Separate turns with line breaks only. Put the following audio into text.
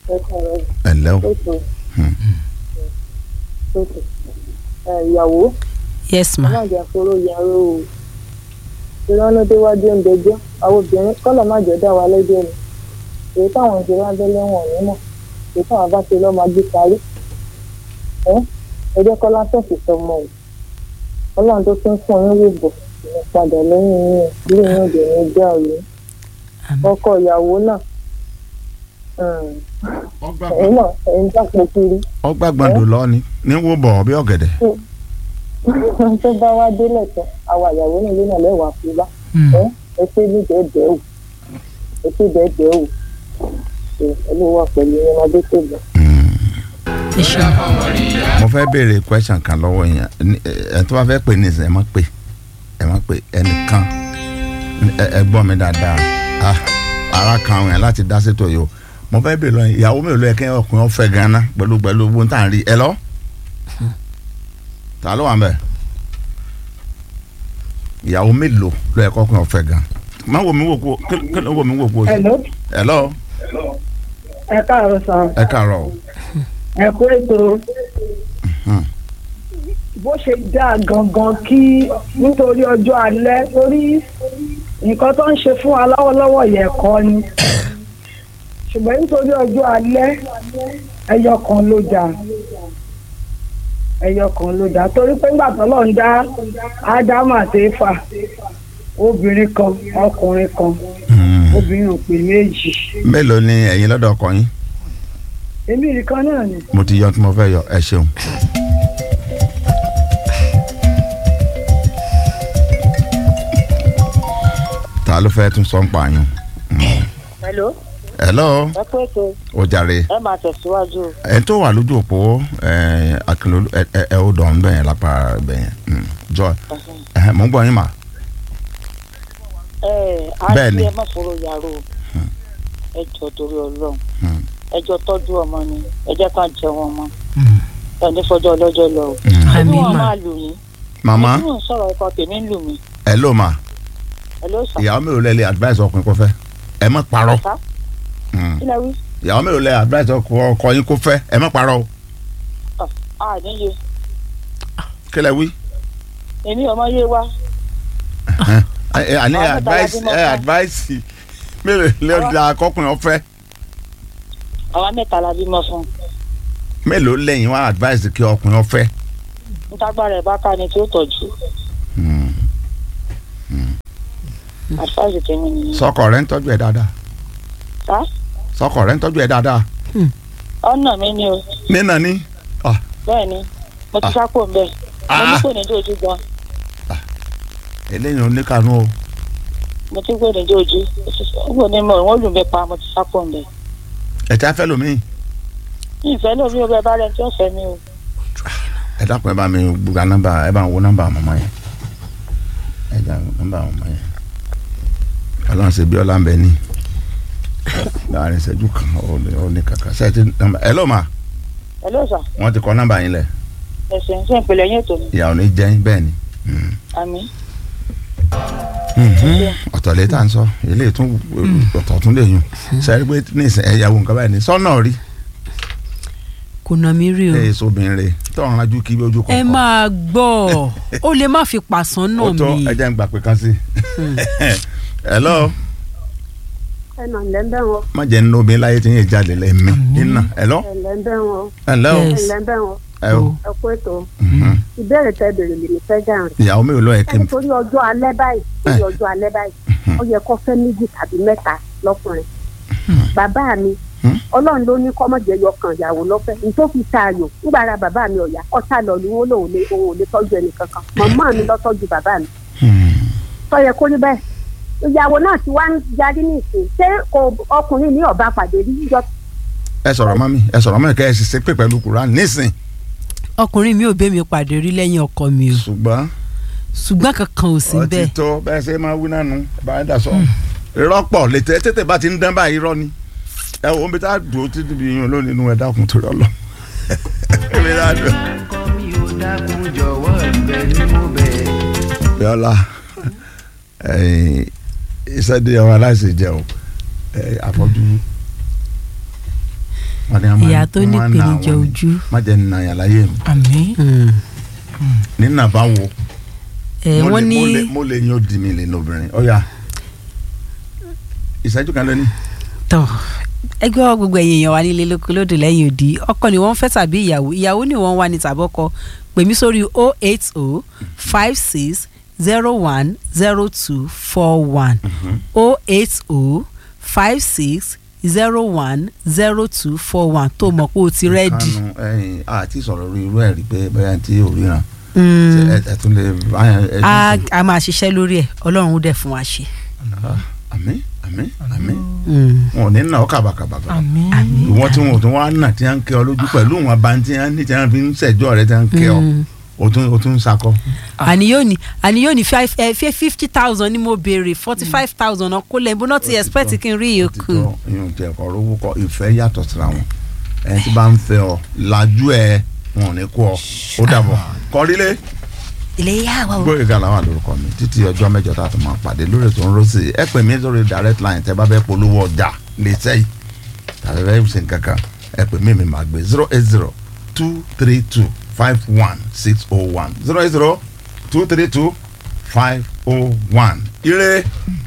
ẹ kọ̀ọ̀rọ̀
ẹ ǹlẹ́ o
ètò
Hmm.
ètò ìyàwó
yes ma
alájà foro yàrá o ìrànú déwájú ń dẹjọ́ àwọn obìnrin kọ́lọ̀ má jẹ́ dá wa lẹ́jọ́ ni èyí táwọn ìjọba abẹ́lé wọn ò ní mọ̀ èyí táwọn bá ṣe lọ́ọ́ máa gbé parí ẹ ẹ jẹ́ kọ́lá fẹ̀sì sọmọ o ọlọ́run tó tún fún yín wò bọ̀ ìyẹn padà lẹ́yìn yín bí yín ò dé ní ìjà òye ọkọ ìyàwó náà ẹ̀yin náà ẹ̀yin dápò kiri
ọ gbàgbọ́ndò lọ ni ní wò bọ̀ bí ọ̀gẹ̀dẹ̀
tó bá wá délẹ̀ tán àwa ìyàwó nílé náà lẹ́wàá fún bá
Hmm.
ẹ ẹ ṣe ní dẹ́ẹ̀dẹ́ o ẹ ṣe dẹ́ẹ̀dẹ́ o ẹ ẹ ló wà pẹ̀lú yín ọmọdé tó lọ.
ẹ ṣeun
mo fẹ́ béèrè question kan lọ́wọ́ yẹn Ní- ẹ tó bá fẹ́ pè ní ìsìn ẹ má pè ẹ má pè ẹnìkan ẹ ẹ gbọ́ mi dáadáa ah ara kan àwọn yẹn láti dá sétò yìí o mo fẹ́ béèrè lọ́yìn ìyàwó mélòó ló yẹ kí ọkùnrin ọ̀fẹ́ gan-an pẹ̀lú pẹ̀lú owó tá à ń rí ẹ lọ ta ló wà ń bẹ̀ ìyàwó mélòó ló yẹ kí ọkùnrin ọ̀fẹ́ gan má wo mi wò kó kí kí ló wo mi wò kó
Hello,
ẹ lọ
ẹ káàárọ̀ sàn
ẹ káàárọ̀ o
ẹ kú ètò bó ṣe dáa gangan kí nítorí ọjọ́ alẹ́ torí nǹkan tó ń ṣe fún wa lọ́wọ́lọ́wọ́ yẹn kọ́ ni ṣùgbọ́n nítorí ọjọ́ alẹ́ ẹyọ kan ló dà ẹyọ kan ló dà torí pé ńgbà tó lọ́n dá ádámù àti éfà obìnrin kan ọkùnrin kan
Hmm.
obìnrin ò pè méjì
mélòó ni ẹ̀yin lọ́dọ̀ ọkọ yín
èmi nìkan náà ni.
mo ti yọ tí mo fẹ́ yọ ẹ ṣeun. ta ló fẹ́ tún sọ ń pààyàn.
hello
hello
ẹ pé ètò
o jàre
ẹ máa tẹ̀síwájú o.
ẹ tó wà lójú òpó akínló ẹ ẹ ó dọ̀ ń bẹ̀yẹn lápá bẹ̀yẹn jọ ẹ mọ̀ ń gbọ́ yín mà.
ẹ
Bẹ́ẹ̀ni.
àti ẹ má fòrò yàrá o ẹ jọ torí Ọlọ́run
Hmm.
ẹ jọ tọ́jú ọmọ ni ẹ jẹ́ ká jẹun ọmọ ẹ ní fọjọ́ ọlọ́jọ́ lọ o.
Hmm.
ẹbí
àmì
wọn
mà
máa lù mí
màmá
ẹbí wọn sọ̀rọ̀ ọkọ tèmi ń lù mí
ẹ ló mà
ẹ ló sà
ìyàwó mélòó lẹ lè advice ọkùnrin kó fẹ́ ẹ má parọ́
sá
Hmm.
kí lẹ wí
ìyàwó mélòó lẹ advice ọkọ ọkọ yín kó fẹ́ ẹ má parọ́ o
a níye
kí lẹ wí.
èmi ọmọ yé wa
ẹ ẹ àní
Àwọn mẹ́ta la
advice
bímọ
ẹ
fún.
advice mélòó lè da akọkùnrin ọ̀fẹ́
àwa mẹ́ta la bímọ fún
mélòó lẹ́yìn wá advice kí ọkùnrin ọ̀fẹ́.
ntágbára ẹ̀ bá ká ni tí ó tọ́jú àfáàsì tèmi nìyẹn
sọkọ rẹ ń tọ́jú ẹ dáadáa
sá
sọkọ rẹ ń tọ́jú ẹ dáadáa
ọ̀nà mi ni o
nínà ní.
bẹ́ẹ̀ ni mo ti
Ah.
sápò ń bẹ̀ mo ní
Ah.
kò ní dójú gan
eléyìí ò ní kànú o
mo ti kò ní dójú ó kò ní mọ ìwọ́n lù mí pa mo ti sápò ń bẹ̀
ẹ ti afẹ́ lomi
ìfẹ́ lómi ò bẹ bá rẹ̀ tí ó fẹ́ mi o
ẹ dákun ẹ bá mi gba nọ́mbà ẹ bá ń wo nọ́mbà mọ̀mọ́ yẹn ẹ dá nọ́mbà mọ̀mọ́ yẹn ọlọ́run ṣe bí ọlá ń bẹ ní láàrin ìṣẹ́jú kan ó ní ó ní kàkà ṣe ti nọ́mbà ẹ ló mà
ẹ ló sà
wọ́n ti kọ nọ́mbà yín lẹ̀
ẹ̀sìn sí ìpìlẹ̀ yín ètò mi
ìyá ò ní jẹ́ yín bẹ́ẹ̀ ni. Mm.
àmì
ọ̀tọ̀ lè tà ń sọ ilé tún ọ̀tọ̀ tún lè yùn sẹ́rí pé ní ìsìn ẹ̀yàwó nǹkan báyìí ní sọ́nà rí
kò nà mí rí o
ẹ̀ sóbìnrin rẹ̀ tọ̀run ajú kí ojú
ẹ
kọ̀ọ̀kan
máa gbọ́ ó lè má fi pàṣán
ó
náà
tó
mi
ẹjẹ́ ń gbà pé kan sí. hello
ẹ nà ǹlẹ́ ń bẹ̀ wọ́n
má jẹ́ nínú obìnrin láyé tí yẹn jáde lẹ́mí iná hello
ǹlẹ́ ń bẹ̀ wọ́n
hello
Yes.
ǹlẹ́ ń bẹ̀ wọ́n
ẹ o
ẹ kú ètò
Mhm.
ìbéèrè tẹ bèrè lèmi fẹ́ dáhùn.
ìyàwó mi ò lọ ẹ̀kẹ́ mi
nítorí ọjọ́ alẹ́ báyìí nítorí ọjọ́ alẹ́ báyìí ó yẹ kó fẹ́ méjì tàbí mẹ́ta lọ́kùnrin. bàbá mi
Hmm.
ọlọ́run ló ní kọ́mọ̀jẹ́ yọkàn ìyàwó lọ́fẹ́ ní tó fi ta ayò nígbà ara bàbá mi ọ̀yà ọ̀tá lọ ni wọ́n lòun lè òun ò lè tọ́jú ẹnì kankan màmá mi lọ tọ́jú bàbá mi tó yẹ kó rí bẹ́ẹ̀. ìyàwó náà ti wá ń yarí ní ìsìn ṣé kò ọkùnrin ní ọba pàdé rí yíyọ
ẹ sọ̀rọ̀ mọ́ mi ẹ sọ̀rọ̀ mọ́ mi kẹ́ ẹ sì ṣe pé pẹ̀lú Kùránì nísìn
ọkùnrin mi ò bẹ́ mi pàdé rí lẹ́yìn ọkọ mi o
ṣùgbọ́n
ṣùgbọ́n kankan ò sí
ọtí
bẹ́ẹ̀
tó bẹ́ẹ̀ ṣe máa wí nánu bá a dà sọ irọ́ pọ̀ létí tètè bá ti ń dán báyìí irọ́ ni ẹ wo omi tá a dùn ó ti dìbò yín lónìí inú ẹ dákun tó rọ lọ. omi tá a dùn.
kọ́ mi ò dákun jọ̀wọ́ ìbẹ̀ ni mo bẹ̀.
Bíọ́lá iṣẹ́ dé ọmọ aláìsè jẹ́ o ẹ, àfọ́jú Wọ́n ní a máa-
ìyá tó
wọ́n
ní
máa ń na
ìpèníjà
àwọn ni.
ojú.
má jẹ́ nà yàn láyé mi
àmín
nínà bá wo
ẹ
mo
wọ́n
lè-
ní
mo lè- mo lè yan odi mi lè ní obìnrin ọ̀ya ìṣẹ́jú kan lónìí
tọ ẹgbẹ́ wa gbogbo ẹ̀yìn èèyàn wa nílé lóko lódò lẹ́yìn òdì ọkọ ni wọ́n fẹ́ tàbí ìyàwó ìyàwó ni wọ́n wà ní tàbọ́kọ pè mí sórí o eight o five six zero one zero two four one o eight o five six zero one zero two four one tó mọ̀ pé o ti rẹ́dì.
kanu ẹyin àti sọ̀rọ̀ orí irú ẹ̀ rí pé bẹ́ẹ̀ tí ò ríran
Mm.
Ṣé ẹ ẹ tún lè báyà ẹ
a a máa ṣiṣẹ́ lórí ẹ̀ ọlọ́run ó dẹ̀ fún wa ṣe.
àmín àmín àmín
Mm.
wọn ò ní nà ọ́ kàbàkàbàkà
àmín
ìwọ́n tí wọn ò tún wá nà tí wọ́n ń kẹ́ ọ lójú pẹ̀lú wọn bá ń tí wọ́n ní tí wọ́n fi ń ṣẹ̀jọ́ rẹ tí wọ́n ń kẹ́ ọ
Mm.
o tún o tún ń sakọ.
àní yóò ní àní yóò ní five ẹ fẹ́ fifty thousand ni mo béèrè forty five thousand ọkọ lẹ́yìn bó náà ti expect kí n rí ìyókù.
òtítọ́ ìyóò tẹ ẹ̀kọ́ rówó kọ ìfẹ́ yàtọ̀ síra wọn ẹni tí bá ń fẹ́ ọ lajú ẹ wọn ò ní kú ọ ó dàbọ̀ kọrílé
ilé yà wá o.
gbóyèga làwọn lórúkọ mi títí ọjọ́ mẹ́jọ tá a tún máa pàdé lórí ètò ńrọ́sì ẹ pè mí sórí direct line tẹ́ bá fẹ́ polówó ọjà lè sẹ́yìn tàbí bẹ́ẹ̀ ṣe nǹkankan ẹ pè mí mi máa gbé zero eight zero two three two five one six oh one zero eight zero two three two five oh one ire.